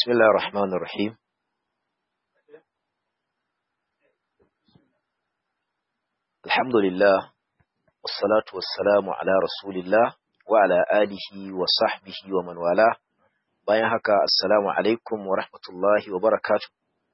بسم الله الرحمن الرحيم الحمد لله والصلاة والسلام على رسول الله وعلى آله وصحبه ومن والاه bayan haka assalamu alaikum wa rahmatullahi wa barakatuh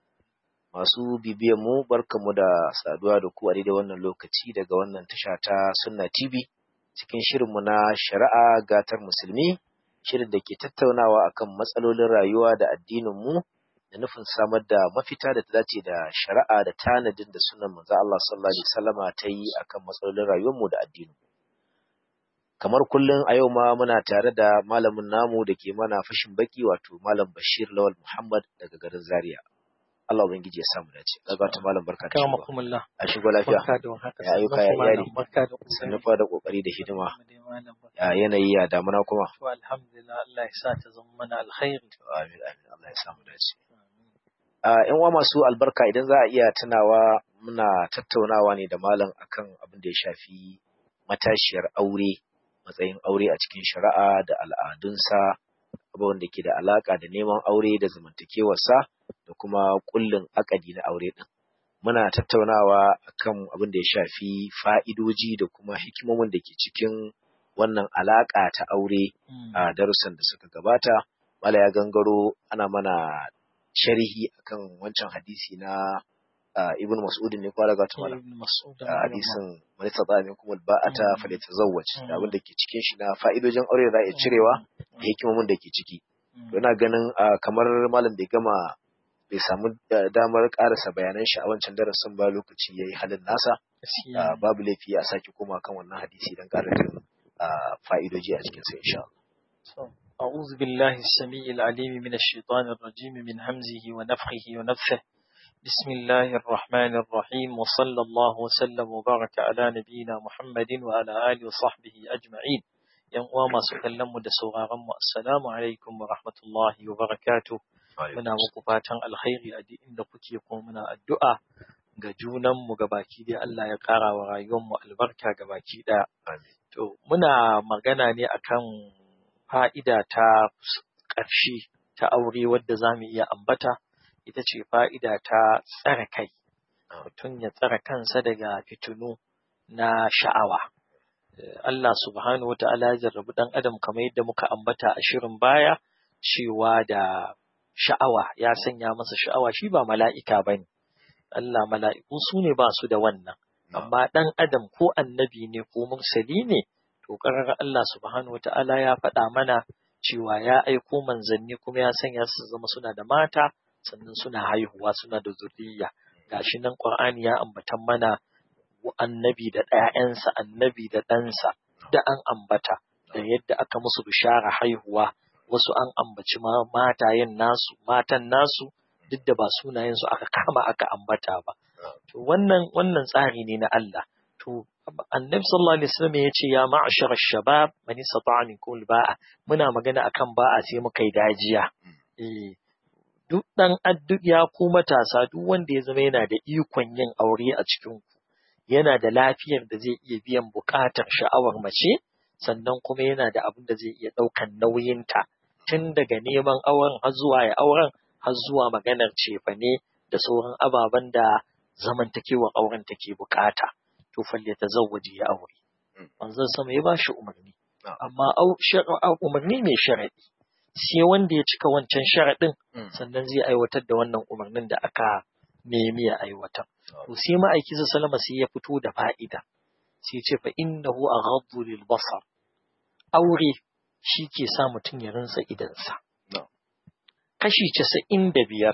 masu bibiyan mu barkamu da saduwa da ku a daidai wannan lokaci daga wannan tasha ta Sunna TV cikin shirinmu na shari'a gatar musulmi shirin da ke tattaunawa akan matsalolin rayuwa da addinin mu da nufin samar da mafita da ta dace da shari'a da tanadin da sunan manzo Allah sallallahu alaihi wasallama ta yi akan matsalolin rayuwar mu da addinin kamar kullum a yau ma muna tare da malamin namu da ke mana fashin baki wato malam Bashir Lawal Muhammad daga garin Zaria Allah ubangiji ya samu dace kaga ta malam barka da shigo Kamakumullah. a shigo lafiya Barka da warhaka. Ya ayyuka, ya iyali. Barka da sannu kokari. fa da kokari da hidima Malam barka. ya yanayi ya damuna kuma To alhamdulillah Allah ya sa ta zama mana alkhairi. amin amin Allah ya samu dace a yan uwa masu albarka idan za a iya tunawa muna tattaunawa ne da malam akan abin da ya shafi matashiyar aure matsayin aure a cikin shari'a da al'adunsa abubuwan da ke da alaka da neman aure da zamantakewarsa da kuma kullin akadi na aure din muna tattaunawa akan abin da ya shafi fa'idoji da kuma hikimomin da ke cikin wannan alaka ta aure a darussan da suka gabata mala ya gangaro ana mana sharhi akan wancan hadisi na ah, ibn mas'ud ne kwara ga tumala Ibn Mas'ud. a hadisin man istata minkum alba'ata Mm. falyatazawwaj da Mm. abin da ke cikin shi na fa'idojin aure da za a iya cirewa da hikimomin da ke ciki to ina ganin ah, kamar malam bai gama bai samu ah, damar karasa bayanan shi a wancan darasin ba lokaci yayi halin nasa Ah, babu laifi a sake koma kan wannan hadisi don ƙara jin ah, fa'idoji a cikin sa insha Allah أعوذ بالله السميع العليم من الشيطان الرجيم من همزه ونفخه ونفثه بسم الله الرحمن الرحيم وصلى الله وسلم وبارك على نبينا محمد وعلى آله وصحبه أجمعين yan uwa masu kallon mu da sauraron mu assalamu alaikum wa rahmatullahi wa barakatuh muna muku fatan alkhairi a duk inda kuke kuma muna addu'a ga junan mu baki dai Allah ya ƙara wa rayuwar mu albarka baki ɗaya Amin. to muna magana ne akan fa'ida ta ƙarshe ta aure wadda za mu iya ambata ita ce fa'ida ta tsare kai mutum ya tsare kansa daga fitinu na sha'awa Eh, Allah subhanahu wa ta'ala ya jarrabi ɗan adam kamar yadda muka ambata a shirin baya cewa da sha'awa ya sanya masa sha'awa shi ba mala'ika ba ne. Allah mala'iku su ne ba su da wannan, amma ɗan adam ko annabi ne ko mursali ne, to ƙarar Allah subhanahu wa ta'ala ya faɗa mana cewa ya aiko manzanni kuma ya sanya su zama suna da mata, sannan suna haihuwa suna da zuriya. Gashi nan Ƙur'ani ya ambatan mana annabi da ɗayansa, annabi da ɗansa, da an ambata, da yadda aka musu bishara haihuwa, wasu an ambaci ma matayen nasu, matan nasu, duk da ba sunayensu aka kama aka ambata ba. To wannan wannan tsari ne na Allah. To annabi sallallahu alaihi wasallam ya ce ya ma'ashara shabab man istata'a minkum ba'a muna magana akan ba'a sai muka yi dajiya. Eh duk dan adduk ya ku matasa duk wanda ya zama yana da ikon yin aure a cikin ku yana da lafiyar da zai iya biyan buƙatar sha'awar mace sannan kuma yana da abin da zai iya ɗaukan nauyinta tun daga neman auren har zuwa ya auren har zuwa maganar cefane da sauran ababen da zamantakewar auren take buƙata to falle ta zawwaje ya aure Mm. manzon sama ya bashi umarni Ah. amma au- shar- au- umarni mai sharaɗi sai wanda ya cika wancan sharaɗin Mm. sannan zai aiwatar da wannan umarnin da aka nemi ya aiwatar. To sai ma'aiki salama sai ya fito da fa'ida, sai ce fa innahu aghaddu lil basar. Aure shi ke sa mutum ya rinsa idansa. No. Kashi casa'in da biyar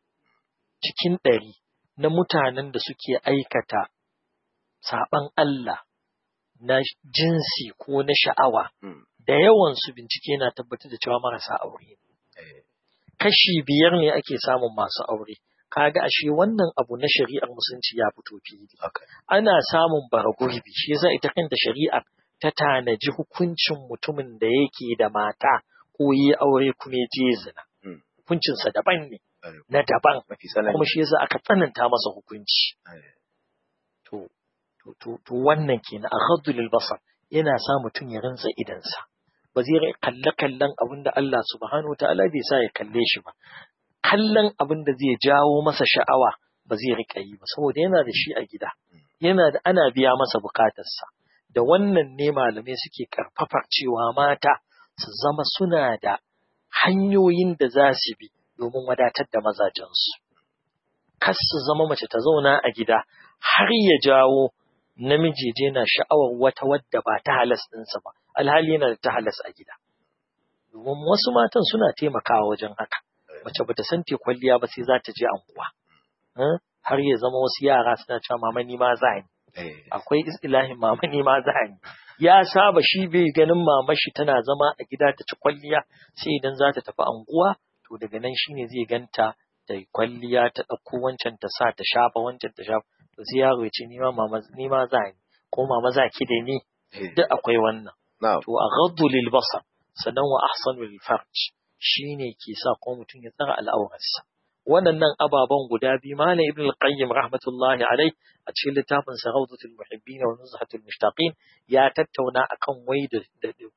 cikin ɗari na mutanen da suke aikata saɓan Allah na jinsi ko na sha'awa, Mm. da yawansu bincike na tabbatar da cewa marasa aure ne. Eh, kashi biyar ne ake samun masu aure. Kaga ashe wannan abu na shari'ar musulunci ya fito fili. haka. Ana samun baragurbi, shi yasa ita kanta shari'ar ta tanaji hukuncin mutumin da yake da mata ko yi aure kuma ya je zina. Mm. Hukuncinsa daban ne, Eh, na daban, mafi tsanani kuma shi yasa aka tsananta masa hukunci. Eh, To, to, to, to wannan kenan a lil basar yana sa mutum ya rantsa idansa. ba zai kalle kallon abin da Allah subhanahu wa ta'ala bai sa ya kalle shi ba kallon abin da zai jawo masa sha'awa ba zai riƙa yi ba saboda yana da shi a gida yana da ana biya masa bukatarsa da wannan ne malamai suke karfafar cewa mata su zama suna da hanyoyin da za su bi domin wadatar da mazajensu kas su zama mace ta zauna a gida har ya jawo namiji je na sha'awar wata wadda ba ta halas ɗinsa ba alhali yana da ta halas a gida domin wasu matan suna taimakawa wajen haka mace bata san te kwalliya ba sai za ta je anguwa har ya zama wasu yara suna cewa mama ni ma za ni akwai istilahin mama ni ma za ni ya saba shi bai ganin mama shi tana zama a gida ta ci kwalliya sai idan za ta tafi anguwa to daga nan shine zai ganta ta yi kwalliya ta ɗauko wancan ta sa ta shafa wancan ta shafa to sai yaro ya ce ni ma mama ni ma za ni ko mama za ki da ni duk akwai wannan to a ghaddu lil basar sannan wa ahsanu lil farj shine ke sa ko mutum ya tsara al'aurarsa waɗannan ababen guda biyu malam ibn al-qayyim rahmatullahi alai a cikin littafin sa rawdatul muhibbin wa nuzhatul mushtaqin ya tattauna akan wai da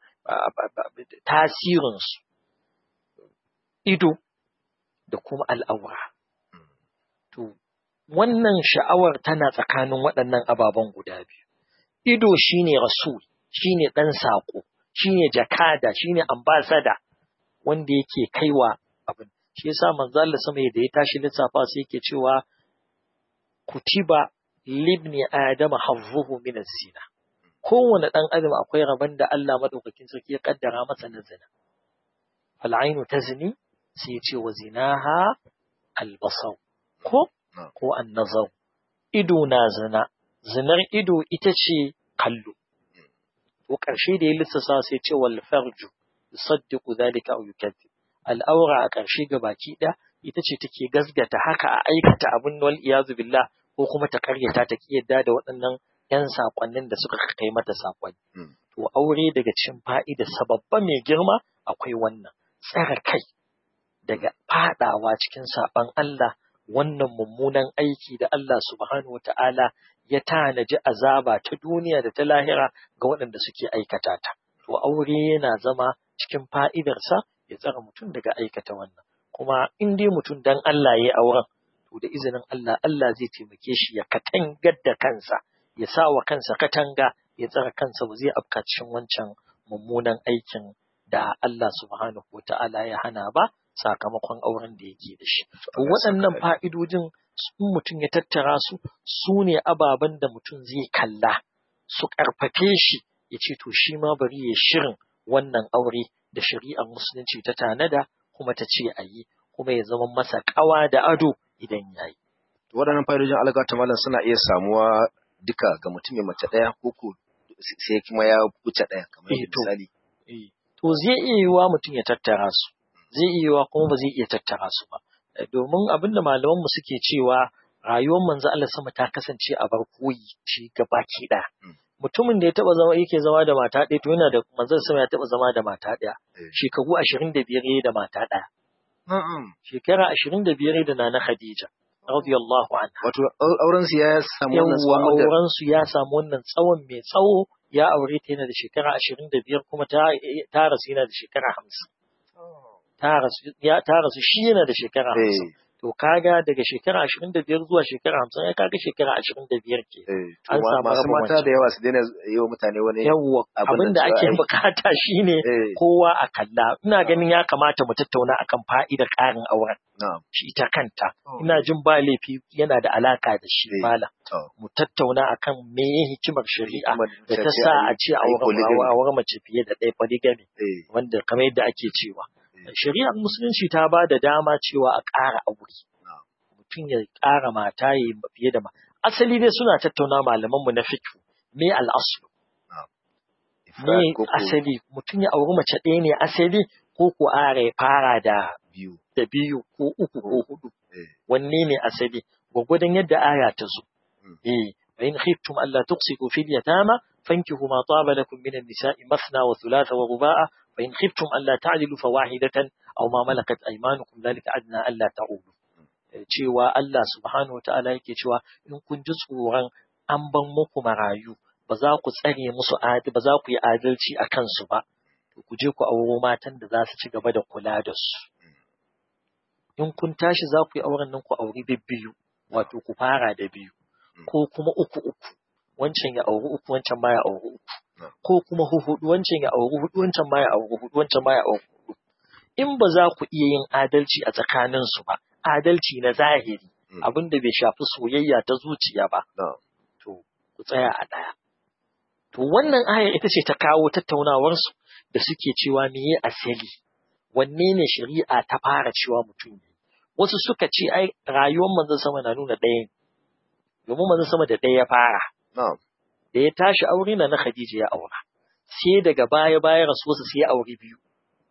tasirin su ido da kuma al'aura to wannan sha'awar tana tsakanin waɗannan ababen guda biyu ido shine rasul shine dan sako shine jakada shine ambassador wanda yake kaiwa abin shi yasa manzo Allah sama da ya tashi lissafa sai yake cewa kutiba libni adama hazzuhu min az-zina kowane dan adam akwai rabon da Allah madaukakin sarki ya kaddara masa na zina fal ainu tazni sai ya ce wa zinaha al-basar ko ko an-nazar ido na zina zinar ido ita ce kallo to karshe da ya lissafa sai ya ce wal farju yusaddiqu dhalika aw yukadzib al'aura a ƙarshe ga baki ɗaya ita ce take gazgata haka a aikata abin wal iyazu billah ko kuma ta karyata ta ki yadda da waɗannan ‘yan saƙonnin da suka kai mata saƙonni. To aure daga cikin fa'ida sababba mai girma akwai wannan tsara kai daga faɗawa cikin saɓon Allah wannan mummunan aiki da Allah subhanahu wa ta'ala ya tanaji azaba ta duniya da ta lahira ga waɗanda suke aikata ta. To aure yana zama cikin fa'idarsa ya tsara mutum daga aikata wannan kuma in dai mutum dan Allah ya auren to da izinin Allah Allah zai taimake shi ya katangar da kansa ya sa wa kansa katanga ya tsara kansa ba zai afka cikin wancan mummunan aikin da Allah subhanahu wa ta'ala ya hana ba sakamakon auren da yake da shi to waɗannan fa'idojin in mutum ya tattara su su ne ababen da mutum zai kalla su ƙarfafe shi ya ce to shi ma bari ya shirin wannan aure da shari'ar musulunci ta tanada kuma ta ce a yi kuma ya zama masa ƙawa da ado idan ya yi. Waɗannan fa'idojin alga ta malam suna iya samuwa duka ga mutum mai mace ɗaya ko ko sai kuma ya wuce ɗaya kamar misali. To zai iya yiwuwa mutum ya tattara su, zai iya yiwuwa kuma ba zai iya tattara su ba. Domin abin da malamanmu suke cewa rayuwar manzo Allah sama ta kasance a bar koyi shi gabaki ɗaya. mutumin da ya taba zama yake zama da mata ɗaya to yana da manzon sama ya taba zama da mata ɗaya shekaru ashirin da biyar da mata ɗaya shekara ashirin da biyar da nana Khadija radiyallahu anha wato auren su ya samu wannan tsawon auren su ya samu wannan tsawon mai tsawo ya aure ta yana da shekara ashirin da biyar kuma ta ta rasu yana da shekara hamsin ta rasu ya ta rasu shi yana da shekara hamsin to kaga daga shekara ashirin da biyar zuwa shekara hamsin ya kaga shekara ashirin da biyar ke an samu masu mata da yawa su daina yi wa mutane wani yawwa abin da ake bukata shine kowa a kalla ina ganin ya kamata mu tattauna akan fa'idar ƙarin auren shi ita kanta ina jin ba laifi yana da alaka da shi malam mu tattauna akan me hikimar shari'a da ta sa a ce auren mace fiye da ɗaya polygamy wanda kamar yadda ake cewa shari'ar musulunci ta ba da dama cewa a ƙara aure mutum ya ƙara mata ya fiye da ma asali dai suna tattauna malamanmu na fiqh me al'aslu me asali mutum ya auri mace ɗaya ne asali ko ko ara ya fara da biyu da biyu ko uku ko hudu wanne ne asali gwagwadon yadda aya ta zo eh fa in khiftum alla tuqsitu fil yatama fankihu ma taba lakum min an-nisa'i mathna wa thulatha wa ruba'a فإن خفتم ألا تعدلوا فواحدة أو ما ملكت أيمانكم ذلك أدنى ألا تعودوا cewa Allah subhanahu wa ta'ala yake cewa in kun ji tsoron an ban muku marayu ba za ku tsare musu adi ba za ku yi adalci a kansu ba to ku je ku auro matan da za su ci gaba da kula da su in kun tashi za ku yi auren nan ku auri bibbiyu wato ku fara da biyu ko kuma uku uku wancan ya auri uku wancan ma ya auri uku ko kuma huhudu wancan ya auri hudu wancan ma ya auri hudu wancan ma ya auri hudu in ba za ku iya yin adalci a tsakaninsu ba adalci na zahiri abin da bai shafi soyayya ta zuciya ba to ku tsaya a ɗaya to wannan aya ita ce ta kawo tattaunawarsu da suke cewa meye asali wanne ne shari'a ta fara cewa mutum ne wasu suka ce ai rayuwar manzon sama na nuna ɗaya ne domin manzon sama da ɗaya ya fara da ya tashi aure na na Khadija ya aura sai daga baya baya rasuwarsa sai ya aure biyu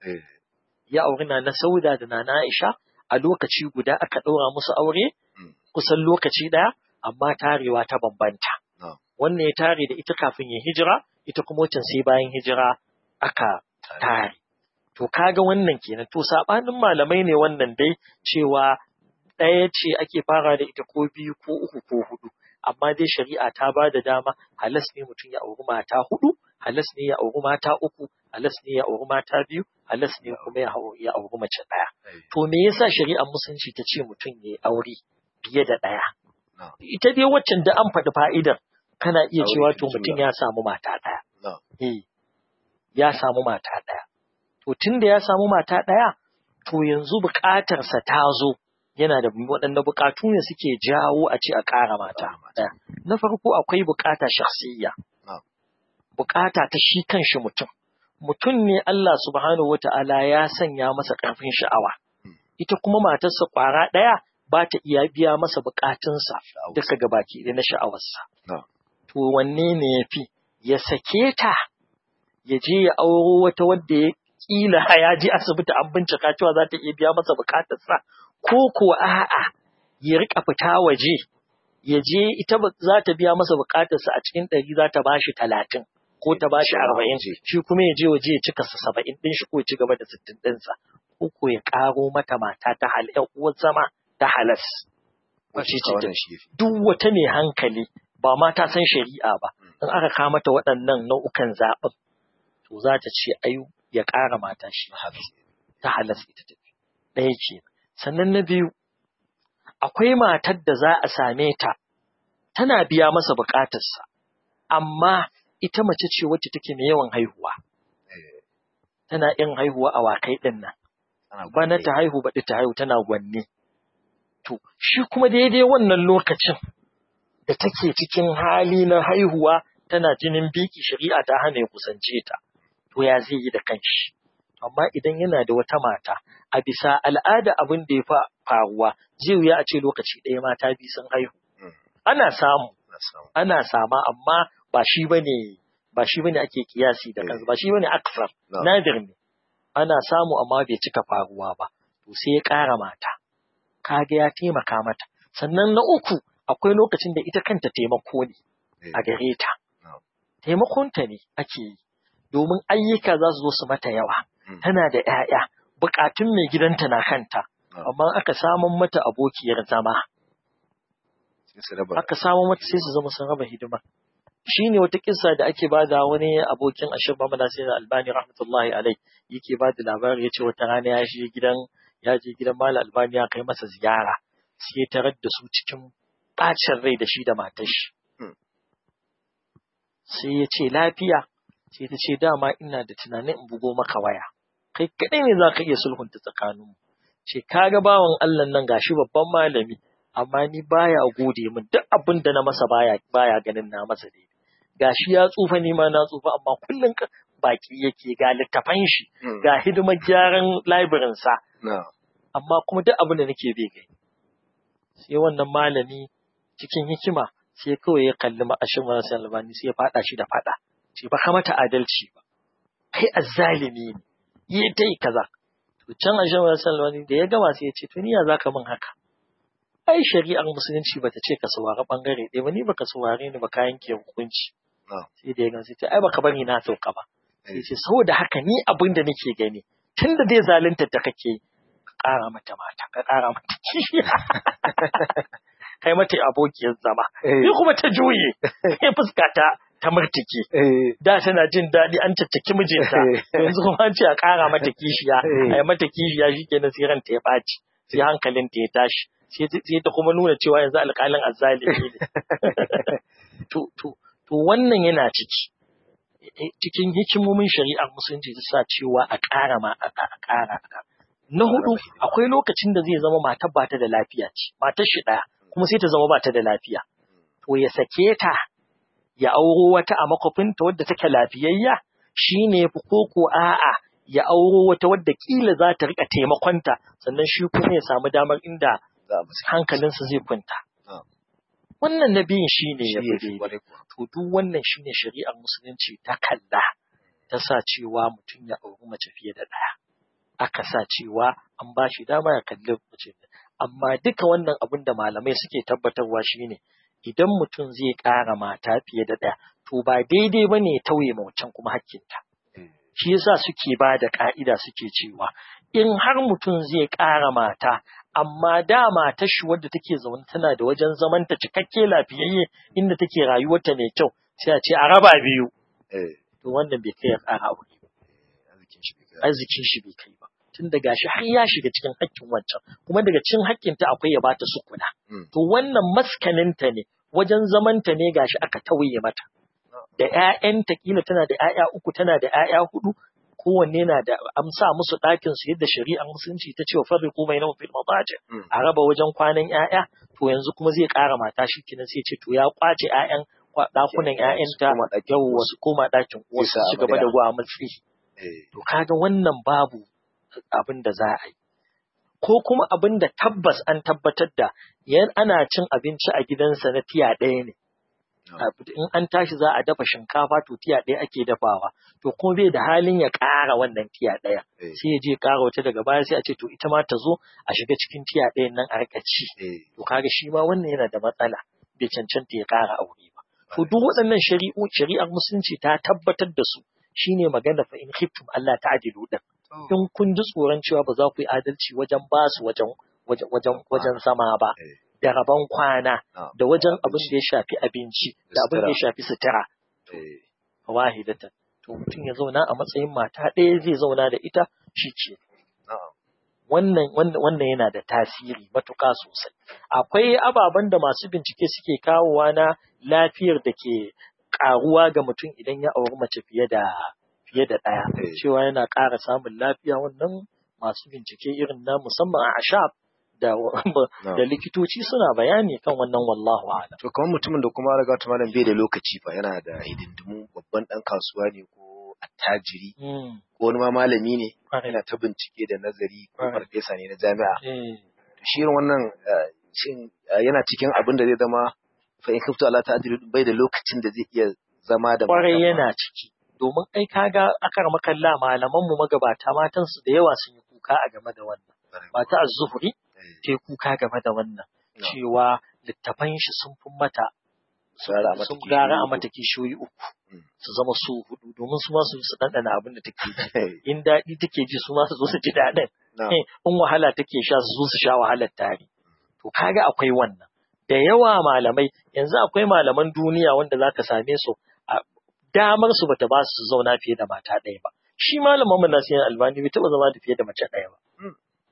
ya aure na na Sauda da na Aisha a lokaci guda aka ɗaura musu aure kusan lokaci ɗaya amma tarewa ta bambanta wannan ya tare da ita kafin ya hijira ita kuma wancan sai bayan hijira aka tare to kaga wannan kenan to sabanin malamai ne wannan dai cewa ɗaya ce ake fara da ita ko biyu ko uku ko hudu amma dai shari'a ta ba da dama halas ne mutum ya auri mata hudu halas ne ya auri mata uku halas ne ya auri mata biyu halas ne kuma ya auri mace ɗaya to me yasa shari'ar musulunci ta ce mutum ya aure fiye da ɗaya ita dai waccan da an faɗi fa'idar kana iya cewa to mutum ya samu mata ɗaya eh ya samu mata ɗaya to tunda ya samu mata ɗaya to yanzu buƙatarsa ta zo yana da waɗanda buƙatu ne suke jawo a ce a ƙara mata ɗaya. Na farko akwai buƙata shakhsiyya. Buƙata ta shi kanshi mutum. Mutum ne Allah subhanahu wata'ala ya sanya masa ƙarfin sha'awa. Ita kuma matarsa ƙwara ɗaya ba ta iya biya masa buƙatunsa duka gabaki ɗaya na sha'awarsa. To wanne ne ya fi? Ya sake ta, ya je ya auro wata wadda ya ƙila ya je asibiti an bincika cewa za ta iya biya masa buƙatarsa ko ko a'a ya rika fita waje ya je ita za ta biya masa bukatarsa a cikin ɗari za ta bashi talatin ko ta bashi arba'in shi kuma ya je waje ya cika sa saba'in ɗin shi ko ya ci gaba da sittin ɗinsa ko ko ya ƙaro mata mata ta hal ƴan uwar zama ta halas shi ce duk wata mai hankali ba ma ta san shari'a ba in aka kawo mata waɗannan nau'ukan zaɓin to za ta ce ai ya ƙara mata shi ta halas ita tafi ɗaya ce sannan na biyu akwai matar da za a same ta tana biya masa bukatarsa amma ita mace ce wacce take mai yawan haihuwa tana yin haihuwa a wakai ɗin nan bana ta haihu baɗi ta haihu tana gwanne to shi kuma daidai wannan lokacin da take cikin hali na haihuwa tana jinin biki shari'a ta hana ya kusance ta to ya zai yi da kanshi amma idan yana da wata mata a bisa al'ada abin da ya fa faruwa zai wuya a ce lokaci ɗaya mata biyu sun haihu ana samu ana sama amma ba shi bane ba shi bane ake kiyasi da kansa ba shi bane aksar nadir ne ana samu amma bai cika faruwa ba to sai ya ƙara mata kaga ya taimaka mata sannan na uku akwai lokacin da ita kanta taimako ne a gare ta taimakonta ne ake yi domin ayyuka za su zo su mata yawa tana da ‘ya'ya, bukatun mai gidanta na kanta, amma aka samun mata abokiyar zama. Aka samun mata sai su zama sun raba hidima. Shi ne wata kisa da ake ba da wani abokin ashir mamala sai albani rahmatullahi alai yake ba da labari ya ce wata rana ya je gidan ya je gidan mala albani ya kai masa ziyara sai tarar da su cikin ɓacin rai da shi da matar shi. Sai ya ce lafiya sai ta ce dama ina da tunanin in bugo maka waya. kai kaɗai ne za ka iya sulhunta tsakaninmu. Ce, kaga bawan Allah nan gashi babban malami, amma ni baya gode min duk abin da na masa baya baya ganin na masa dai. Gashi ya tsufa ni ma na tsufa amma kullum baki yake ga littafan shi, ga hidimar gyaran library sa. Amma kuma duk abin da nake bai gani. Sai wannan malami cikin hikima sai kawai ya kalli ma'ashin marasa albani sai ya faɗa shi da faɗa. Ce ba ka mata adalci ba. Kai azzalimi ne. yi ta yi kaza. To can a shan salwani da ya gama sai ya ce to ni ya zaka min haka. Ai shari'ar musulunci bata ce ka saurari bangare ɗaya ba ni baka saurare ni ba ka yanke hukunci. Sai da ya gama sai ce ai baka bari na sauka ba. Sai ce saboda haka ni abin da nake gani tun da dai zalunta da kake ka ƙara mata mata ka ƙara mata kai mata abokiyar zama ni kuma ta juye sai fuska ta ta murtike Eh, da tana jin daɗi an caccaki mijinta yanzu kuma an ce a ƙara mata kishiya Eh. a yi mata kishiya shi kenan sai ranta ya ɓaci sai hankalinta ya tashi sai ta- sai ta kuma nuna cewa yanzu alƙalin azzalimi ne to to to wannan yana ciki Eh, cikin hikimomin shari'ar musulunci ta sa cewa a ƙara ma a a- a ƙara a ƙara. na hudu akwai lokacin da zai zama matar ba ta da lafiya ce matar shi ɗaya kuma sai ta zama ba ta da lafiya to ya sake ta ya auro wata a makwafinta wadda take lafiyayya shi ne fi koko a'a ya auro wata wadda kila za ta rika taimakonta sannan shi kuma ya samu damar inda za a musu hankalinsa zai kwanta. Ah. Wannan na biyun shi ne ya shi ya fi fi daidai. kwarai kuwa. To duk wannan shi ne shari'ar musulunci ta kalla ta sa cewa mutum ya auri mace fiye da ɗaya. Aka sa cewa an ba shi dama ya kalli mace. Amma duka wannan abin da malamai suke tabbatarwa shi ne idan mutum zai ƙara mata fiye da ɗaya to ba daidai ba ne ya tauye ma wancan kuma hakkinta. Eh, shi yasa suke ba da ka'ida suke cewa in har mutum zai ƙara mata amma da matar shi wadda take zaune tana da wajen zamanta cikakke lafiyayye inda take rayuwarta mai kyau sai a ce a raba biyu eh, to wannan bai kai ya ƙara aure ba arzikin shi bai kai. arzikin shi bai kai ba tun da gashi har ya shiga cikin haƙƙin wancan kuma daga cikin haƙƙinta akwai ya bata sukuna Mm. to wannan maskaninta ne wajen zamanta ne gashi aka tauye mata da ƴaƴanta kila tana da ƴaƴa uku tana da ƴaƴa hudu kowanne na da amsa musu ɗakin su yadda shari'ar musulunci ta ce wa farriqu bainahum fil madaji Mm. a raba wajen kwanan ƴaƴa to yanzu kuma zai ƙara mata shi kenan sai ce to ya kwace ƴaƴan kwa- ɗakunan Su ƴaƴanta koma ɗakin yau uwarsu. wasu koma ɗakin uwarsu sa su gaba da amarya. gwamutsi Eh, to kaga wannan babu abin da za a yi ko kuma abin da tabbas an tabbatar da yan ana cin abinci a gidansa na tiya ɗaya ne Abu- in an tashi za a dafa shinkafa to tiya ɗaya ake dafawa to kuma bai da halin ya ƙara wannan tiya ɗaya eh, sai ya je ƙara wata daga baya sai a ce to ita ma ta zo a shiga cikin tiya ɗayan nan a rika ci eh, to kaga shi ma wannan yana da matsala bai cancanta ya ƙara aure ba to duk waɗannan shari'u shari'ar musulunci ta tabbatar da su shine magana fa in khiftum Allah ta'dilu din in kun ji tsoron cewa ba za ku yi adalci wajen ba su wajen wajen wajen wajen zama ba eh, da rabon kwana ah, da wajen abin da ya shafi abinci da abin da ya shafi sutura eh, wahidatan to mutum ya zauna a matsayin mata ɗaya zai zauna da ita shi ce na'am. wannan wannan wannan yana da tasiri matuƙa sosai akwai ababen da masu bincike suke kawowa na lafiyar da ke ƙaruwa ga mutum idan ya auri mace fiye da fiye da ɗaya Eh. cewa yana ƙara samun lafiya wannan masu bincike irin na musamman a ashab da da likitoci suna bayani kan wannan wallahu a'lam To kamar mutumin da kuma raga ta malam bai da lokaci fa yana da hidindimu babban dan kasuwa ne ko attajiri Mm, ko wani ma malami ne kwarai. yana ta bincike da nazari ko Right. farfesa ne na jami'a. Eh, To shi irin wannan eh, shin eh, yana cikin abin da zai zama fa in kaftu Allah ta'ala bai da lokacin da zai iya zama da kwarai matan ma. yana ciki domin ai kaga akar makalla malaman mu magabata matan su da yawa sun yi kuka a game da wannan mata az-zuhri Eh, ta yi kuka game da wannan No. cewa littafan shi sun fi mata Gara a mata sun kishiyoyi gara a uku. mata kishiyoyi uku Mm. su zama su hudu domin su ma su su ɗanɗana abin da take ji Eh, in daɗi take ji su ma su zo su ji daɗin na'am. Eh, in wahala take sha su zo su sha wahalar tare to kaga akwai wannan da yawa malamai yanzu akwai malaman duniya wanda zaka same su a damar su bata ba su zauna fiye da mata ɗaya ba shi malamin mu Nasiru Albani bai taɓa zama da fiye da mace ɗaya ba Mm.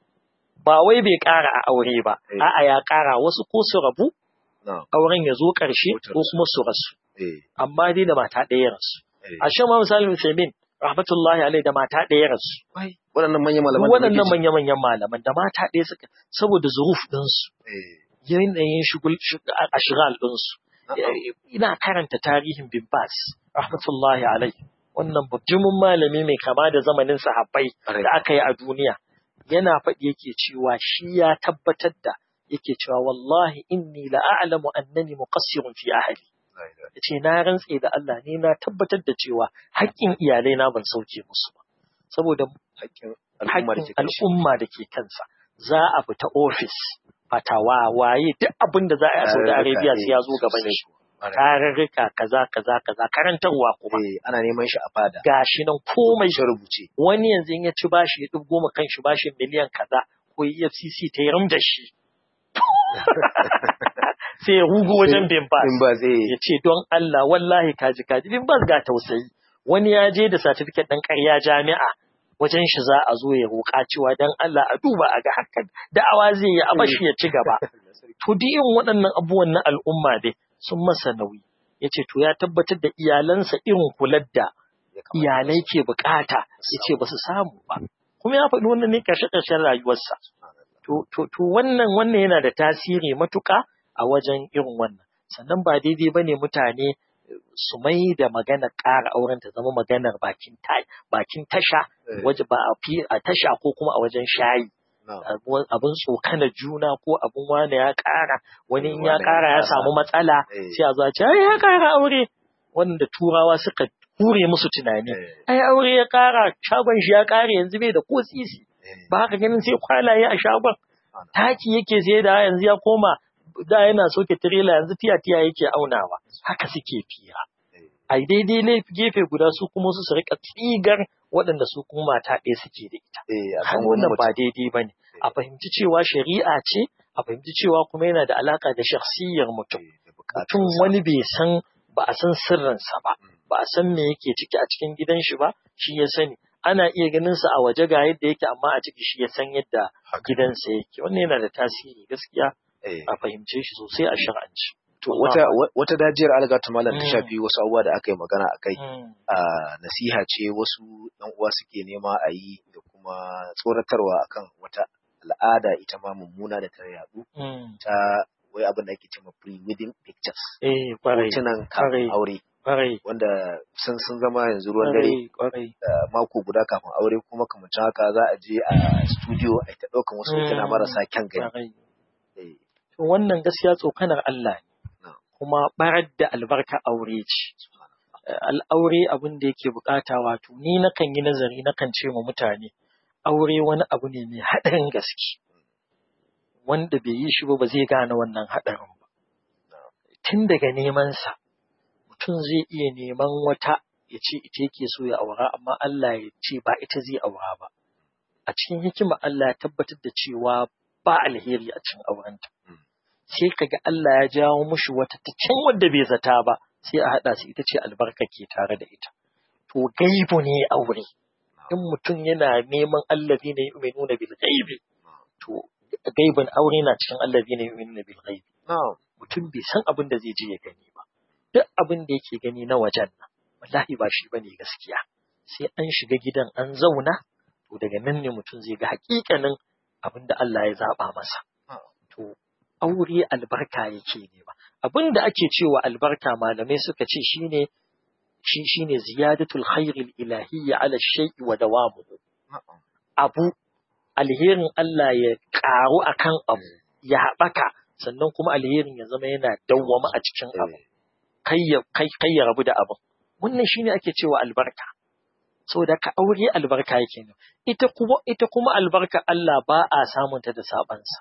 ba wai bai ƙara a aure ba Eh. a'a ya ƙara wasu ko su rabu Na'am. auren ya zo ƙarshe Ko ta ko kuma su rasu Eh, amma dai da mata ɗaya ya rasu eh. a shan ma misalin Usaimin rahmatullahi alaihi da mata ɗaya ya rasu Waɗannan manyan malaman duk da waɗannan muke ji. manya-manyan malaman da mata ɗaya suka saboda zuruf ɗinsu Eh, yanayin shugul a shigal ɗinsu na'am. ina karanta tarihin bin Bas rahmatullahi alaihi wannan bujumin malami mai kama da zamanin sahabbai Ƙwarai. da aka yi a duniya yana faɗi yake cewa shi ya tabbatar da yake cewa wallahi inni la a'lamu annani muqassirun fi ahli La ilaha yace na rantse da Allah ne na tabbatar da cewa haƙƙin iyalai na ban sauke musu ba saboda Haƙƙin al'umma da ke haƙƙin kan shi. al'umma da ke kansa za a fita ofis fatawa waye duk abin da za a yi a Saudi Tarurruka, Arabia eh, sai ya zo gaban sosai shi kuwa. Ƙwarai. tarurruka kaza kaza kaza karantarwa kuma Eh, ana neman shi a fada. gashi nan komai rubuce. wani yanzu in ya ci bashi ya ɗubgo ma kanshi bashin miliyan kaza ko EFCC ta yi ram da shi sai ya rugo wajen bin bas in ba zai ya ce don Allah wallahi kaji kaji bin bas ga tausayi wani ya je da certificate ɗin ƙarya jami'a wajen shi za a zo ya roƙa cewa don Allah a duba a ga hakan da'awa zai yi a bashi ya ci gaba to duk irin waɗannan abubuwan na al'umma dai sun masa nauyi ya ce to ya tabbatar da iyalansa irin kular da iyalai ke bukata ya ce ba su samu ba kuma ya faɗi wannan ne ƙarshe-ƙarshen rayuwarsa to to to wannan wannan yana da tasiri matuƙa a wajen irin wannan sannan ba daidai ba ne mutane su mai da maganar ƙara auren ta zama maganar bakin bakin tasha waje ba a fi a tasha ko kuma a wajen shayi abin tsokana juna ko abin wani ya ƙara wani in ya ƙara ya samu matsala sai a zo a ce ai ya ƙara aure wanda turawa suka hure musu tunani ai aure ya ƙara shagon shi ya ƙare yanzu bai da ko sisi ba haka ganin sai kwalaye a shagon taki yake sai da yanzu ya koma da yana soke tirela yanzu tiya tiya yake aunawa haka suke fira a daidai gefe guda su kuma su rika tsigar waɗanda su kuma mata ɗaya suke da ita har wannan ba daidai ba ne a fahimci cewa shari'a ce a fahimci cewa kuma yana da alaka da shakhsiyar mutum mutum wani bai san ba a san sirrinsa ba ba a san me yake ciki a cikin gidan shi ba shi ya sani ana iya ganin sa a waje ga yadda yake amma a ciki shi ya san yadda gidansa yake wannan yana da tasiri gaskiya a fahimce shi sosai a shar'anci. To wata wata dajiyar algatu malam ta shafi wasu abubuwa da aka yi magana a kai. nasiha ce wasu ɗan uwa suke nema a yi da kuma tsoratarwa akan wata al'ada ita ma mummuna da ta yaɗu ta wai abin da ake cewa pre-wedding pictures. Eh, kwarai. Hotunan kafin aure. Kwarai. Wanda sun sun zama yanzu ruwan dare. Kwarai. Mako guda kafin aure kuma kamar haka za a je a studio a ta ɗaukan wasu hotuna marasa kyan gani. wannan gaskiya tsokanar Allah ne, kuma barar da albarka aure ce. Al'aure abin da yake bukata wato, ni nakan yi nazari nakan ce wa mutane, aure wani abu ne mai haɗarin gaske, wanda bai yi shi ba ba zai gane wannan haɗarin ba. Tun daga nemansa, mutum zai iya neman wata ya ce ita yake so ya aura, amma Allah ya ce ba ita zai aura ba. A cikin hikima Allah ya tabbatar da cewa ba alheri a cikin aurenta. sai kaga Allah ya jawo mushi wata ta can wadda bai zata ba sai a haɗa su ita ce albarka ke tare da ita to gaibu ne aure in mutum yana neman allazi ne yu'minuna bil ghaibi to gaibin aure na cikin allazi ne yu'minuna bil ghaibi mutum bai san abin da zai je ya gani ba duk abin da yake gani na wajen nan wallahi ba shi bane gaskiya sai an shiga gidan an zauna to daga nan ne mutum zai ga hakikanin abin da Allah ya zaba masa to aure albarka yake ne ba abin da ake cewa albarka malamai suka ce shine shi shine ziyadatul khairil ilahiyya ala shay'i wa dawamuhu abu alherin Allah ya karu akan abu ya haɓaka sannan kuma alherin ya zama yana dawwama a cikin abu kai ya kai kai ya rabu da abu wannan shine ake cewa albarka saboda ka aure albarka yake ne ita kuma ita kuma albarka Allah ba a samunta da sabansa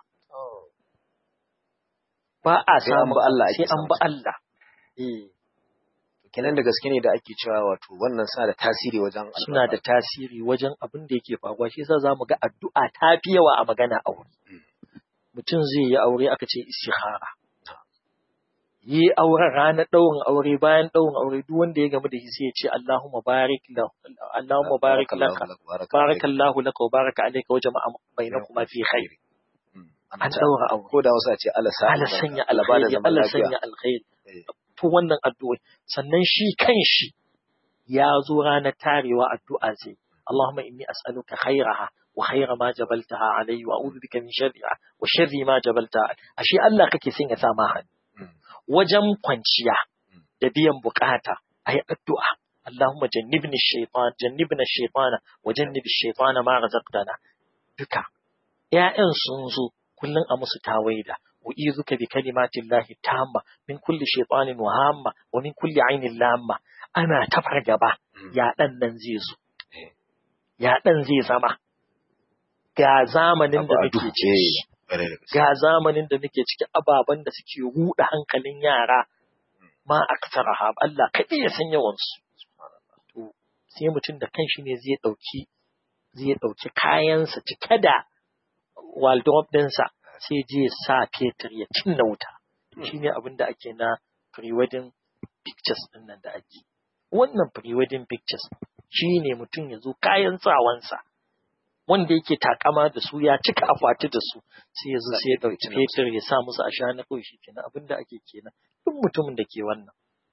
ba a samu Allah sai an ba Allah. Kenan da gaske ne da ake cewa wato wannan suna da tasiri wajen Suna da tasiri wajen abin da yake faruwa shi yasa zamu ga addu'a ta fi yawa a magana aure. Mutum zai yi aure aka ce istikhara. Yi auren ranar ɗaurin aure bayan ɗaurin aure duk wanda ya gamu da shi sai ya ce Allahumma barik lahu Allahumma barik laka barakallahu laka wa baraka alayka wa jama'a bainakuma fi khair. an daura aure. Ko da wasu a ce Allah sa Allah sanya alkhairi, Allah sanya alkhairi. To wannan addu'a sannan shi kan shi ya zo ranar tarewa addu'a zai. Allahumma inni as'aluka khairaha wa khaira ma jabaltaha alayhi wa a'udhu bika min sharriha wa sharri ma jabaltaha. Ashe Allah kake son ya sa ma hannu. Wajen kwanciya da biyan bukata ayi addu'a. Allahumma jannibni shaytan jannibna shaytana wa jannibi shaytana ma razaqtana. Duka ‘ya'yan sun zo kullum a musu tawaida wa izuka bi kalimatin lahi tamma min kulli shaytanin wa hamma wa min kulli ainin lamma ana ta fargaba ya dan nan zai zo ya dan zai zama ga zamanin da muke ciki ga zamanin da muke ciki ababen da suke ruɗa hankalin yara ma aksaraha Allah kaɗai ya san yawan su to sai mutum da kanshi ne zai ɗauki zai ɗauki kayansa cike da wardrobe ɗinsa sai je sa fetur ya cinna wuta shine abin da ake na pre-wedding pictures din nan da ake wannan pre-wedding pictures shine mutum ya zo kayan sawansa wanda yake takama da su ya cika akwati da su sai ya zo sai ya ɗauki fetur ya sa musu a shana kawai shi kenan abin da ake kenan duk mutumin da ke wannan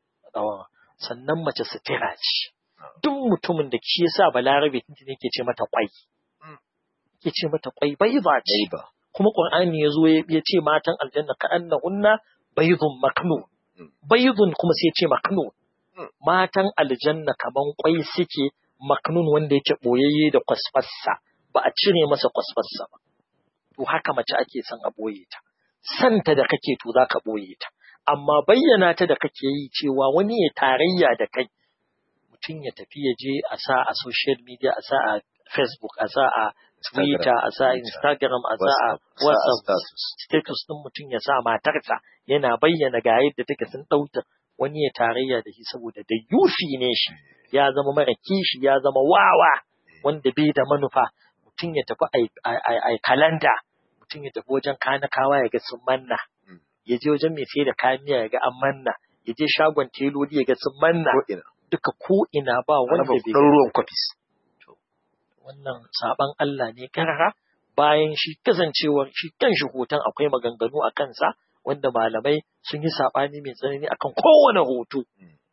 sannan mace sutura ce duk mutumin da shi yasa balarabe tintin yake ce mata kwai yake ce mata kwai bai ba ce kuma qur'ani ya zo ya ce matan aljanna ka annahunna baydun maknun baydun kuma sai ya ce maknun matan aljanna kaman kwai suke maknun wanda yake boyayye da kwasfassa ba a cire masa kwasfassa ba to haka mace ake son a boye ta santa da kake to zaka boye ta amma bayyana ta da kake yi cewa wani ya tarayya da kai mutum ya tafi ya je a sa a social media a sa a facebook a sa a twitter a sa instagram a sa a whatsapp status din mutum ya sa matarsa yana bayyana ga yadda take sun ɗauta wani ya tarayya da shi saboda da yufi ne shi ya zama mara kishi ya zama wawa wanda bai da manufa mutum ya tafi a kalanda mutum ya tafi wajen kanakawa ya ga sun manna ya je wajen mai sai da kayan miya ya ga an manna ya je shagon teloli ya ga sun manna duka ko ina ba wanda bai ruwan kwafis wannan saban Allah ne karara bayan shi kasancewar shi kan shi hoton akwai maganganu a kansa wanda malamai sun yi saɓani mai tsanani akan kowane hoto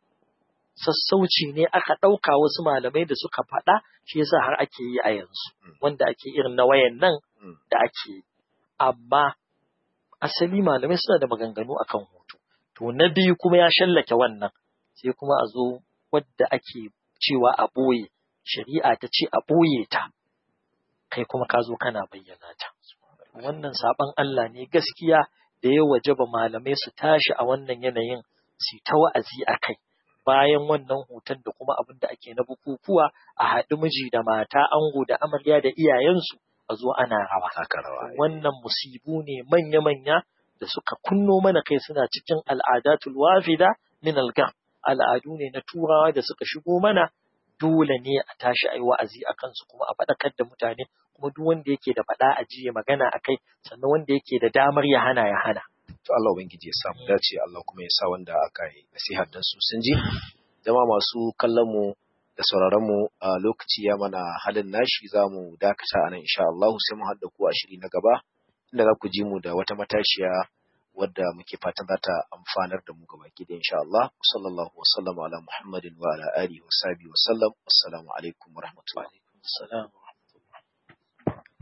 sassauci ne aka ɗauka wasu malamai da suka faɗa shi yasa har ake yi a yanzu wanda ake irin na wayan nan da ake yi amma asali malamai suna da maganganu akan hoto to na biyu kuma ya shallake wannan sai kuma a zo wadda ake cewa a ɓoye shari'a ta ce a ɓoye ta kai kuma ka zo kana bayyana ta wannan saɓan Allah ne gaskiya da ya wajaba malamai su tashi a wannan yanayin su ta wa'azi a kai bayan wannan hoton da kuma abin da ake na bukukuwa a haɗu miji da mata ango da amarya da iyayensu a zo ana rawa. Wannan musibu ne manya-manya da suka kunno mana kai suna cikin al'adatul wafida min algam. Al'adu ne na turawa da suka shigo mana dole ne a tashi a yi wa'azi a kansu kuma a faɗakar da mutane kuma duk wanda yake da faɗa a jiya magana a kai sannan wanda yake da damar ya hana ya hana. To Allah Ubangiji ya samu dace Allah kuma ya sa wanda aka yi nasihar dan su sun ji. Jama masu kallon mu da sauraron mu a lokaci ya mana halin nashi za mu dakata a nan insha Allah sai mu haɗa ku a shiri na gaba inda za ku ji mu da wata matashiya wadda muke fatan za ta amfanar da mu gaba ki da insha Allah sallallahu wa sallama ala Muhammadin wa ala alihi wa sahbihi wa sallam assalamu alaikum wa rahmatullahi wa